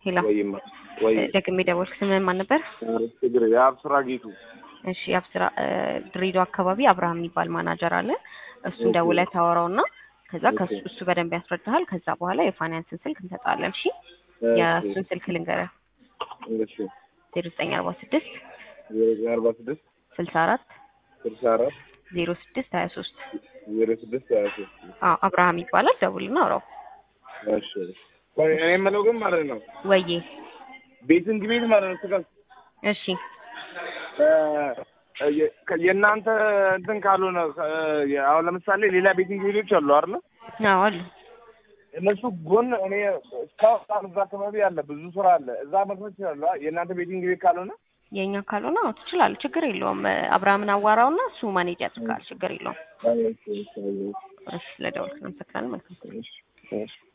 ሄሎ ወይማ ወይ ደግሜ ደወልክ። ስምህን ማን ነበር? ችግር የአብስራ ጌቱ እሺ አብስራ ድሬዳዋ አካባቢ አብርሃም የሚባል ማናጀር አለ። እሱን ደውለህ ታወራውና ከዛ ከሱ እሱ በደንብ ያስረዳሃል። ከዛ በኋላ የፋይናንስን ስልክ እንሰጣለን። እሺ የእሱን ስልክ ልንገርህ እሺ ዜሮ ዘጠኝ አርባ ስድስት ዜሮ አርባ ስድስት ስልሳ አራት ስልሳ አራት ዜሮ ስድስት ሀያ ሶስት ዜሮ ስድስት ሀያ ሶስት አብርሃም ይባላል። ደውልና አውራው። እሺ ቆይ እኔ የምለው ግን ማለት ነው ወዬ ቤትን ግቤት ማለት ነው ስጋ እሺ የእናንተ እንትን ካልሆነ እ አሁን ለምሳሌ ሌላ ቤቲንግ ቤቶች አሉ አይደል? አዎ አሉ። እነሱ ጎን እኔ እስካሁን እዛ አካባቢ አለ ብዙ ስራ አለ። እዛ መግባት ይችላሉ። የእናንተ ቤቲንግ ቤት ካልሆነ የእኛ ካልሆነ አዎ ትችላለህ። ችግር የለውም። አብርሃምን አዋራውና እሱ ማኔጅ ያድርጋል። ችግር የለውም። እሺ ስለደወልክ እናመሰግናለን። መልካም እሺ